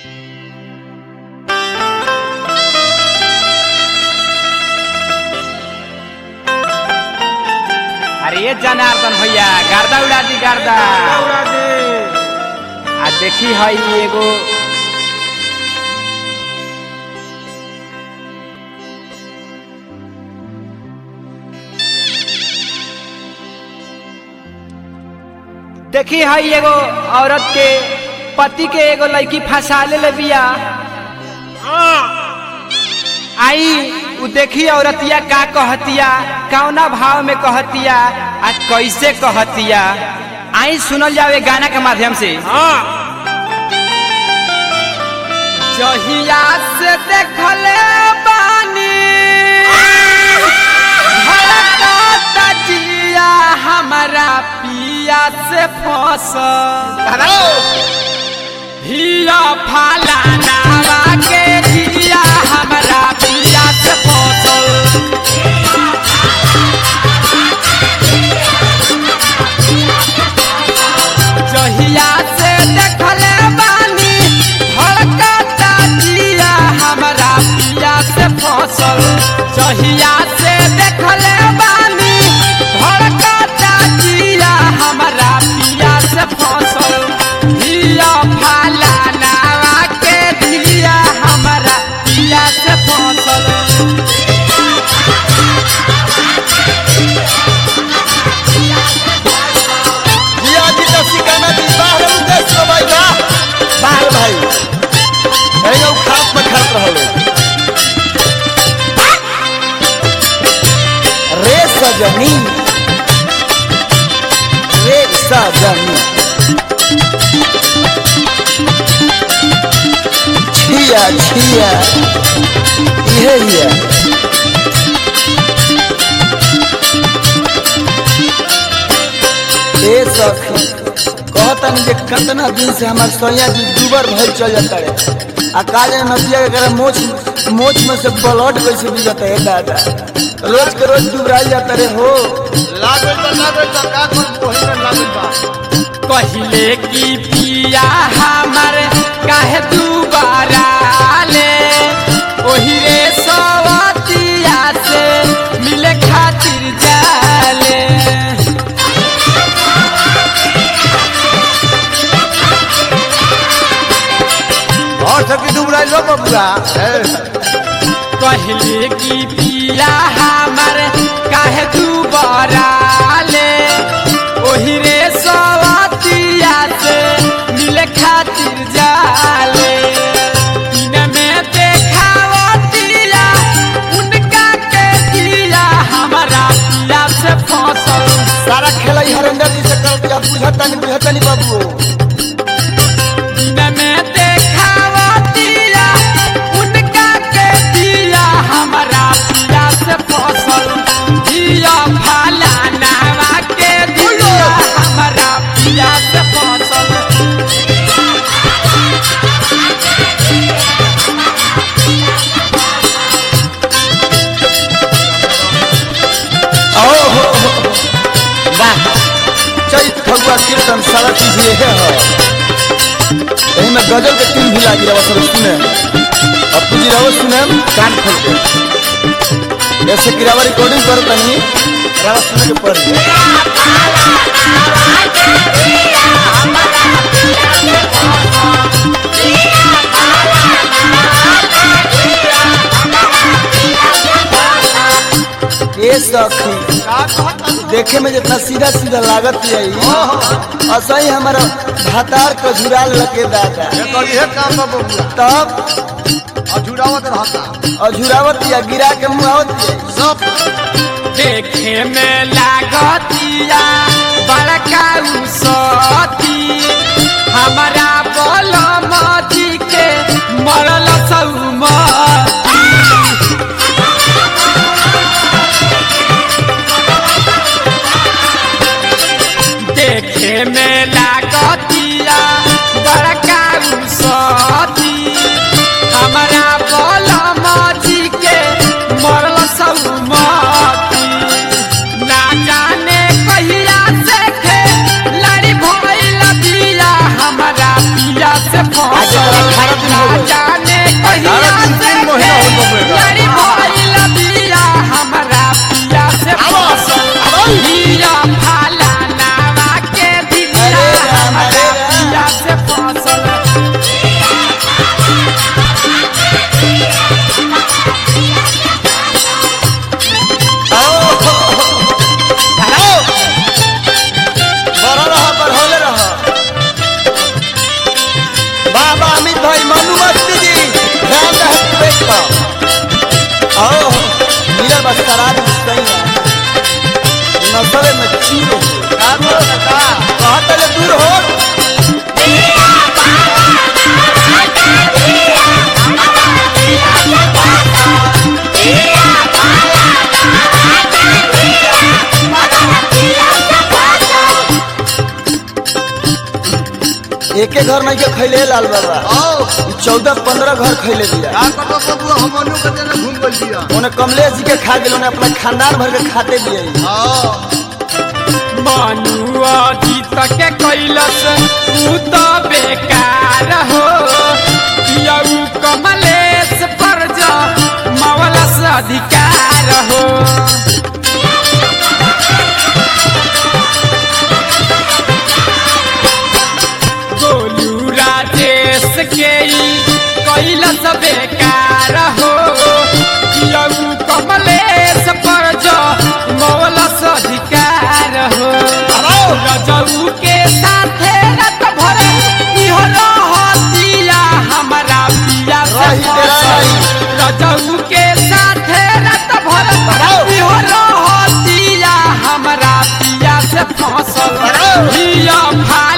अरे ये जनार्दन भैया गर्दा उड़ा दी गर्दा आ देखी हई एगो देखी हई एगो औरत के पति के एगो लड़की फंसा ले बिया आई उ देखी औरतिया का कहतिया कौना भाव में कहतिया आ कैसे कहतिया आई सुनल जावे गाना के माध्यम से जहिया से देखले बानी धड़कता जिया हमारा पिया से फसल हिया फाला नावा के जिया हमरा पिया से फसल जहिया से देखले बानी धड़कता जिया हमरा पिया से फसल जहिया से देखले बानी धड़कता जिया हमरा पिया से फसल हिया फाला नावा के जिया हमरा पिया से फसल जिया जी तो सिकाना जी बाहर उदेश लो भाई बा बाहर भाई अरे यो खाप में खाप रहलो रे सजनी रे सजनी छिया छिया ये ये ए सखी कहतन जे कितना दिन से हमार सैया जी दुबर भइल चल जाता रे आ काले नदिया के करे मोच मोच में से ब्लड कैसे भी जाता है दादा रोज के रोज दुबराई जाता रे हो लागल बा लागल बा का कोई कोही में लागल बा पहले की पिया हमर काहे दुबारा ले ओही रे सवतिया से मिले खातिर जाले और सकी दुबराई लो बबुआ पहले की पिया हमर काहे दुबारा ले ओही रे सवतिया से मिले खातिर जाले दिन में देखावतिया उनका के दिया हमारा पिया से फसल सारा खेला ही हरेंद्र जी से कर दिया बुझता नहीं बुझता नहीं बाबू दिन में देखावतिया उनका के दिया हमारा पिया से फसल दिया फाला नावा के दिया हमारा पिया से फसल ओ हो हो, हो। वाह चैत फगुआ कीर्तन सारा चीज ये है हो यही में गजल के तीन भी लागी रहा सब सुने अब तुझी रहो सुने कान खोल के ऐसे किरावा रिकॉर्डिंग करो तनी रवा सुने के पड़ गया ए सखी का कहता देखे में जितना सीधा सीधा लागत यही ऐसा ही हमारा भातार का झुराल लगे दादा ये करी है काम बा बबुआ तब अजुरावत रहता अझुरावत या गिरा के मुहावत या सब देखे में लागतिया बड़का उसती हमारा बोल मजी के मरल सौमती देखे में लागतिया बड़का उसती हमारा बोल मजी के मरल सौमती ना जाने कहिया से खे लड़ी भइल बिया हमारा पिया से फसल भाई मनु मस्ती जी ध्यान रहे ब्रेक पर आओ मेरा बस शराब सही है नसले में चूर हो का बोल का कहाँ तले दूर हो एके घर नहीं के खैले लाल बाबा आओ चौदह पंद्रह घर खैले दिया का करबो बबुआ हम मनु के देने घूम गइल दिया उन्हें कमलेश जी के खा गेल उन्हें अपना खानदान भर के खाते दिए आओ मनुआ जीत के कैलस ऊ तो बेकार हो यऊ कमलेश पर जा मवलस अधिकार हो गोलू राजेश के ई कैलस बेकार हो यऊ कमलेश पर जा मवलस अधिकार हो रजऊ के साथे रत भर इहो रहतिया हमरा पिया से रही तेरा फसल। रजऊ के साथे रत भर इहो रहतिया हमरा पिया से फसल हिया भाई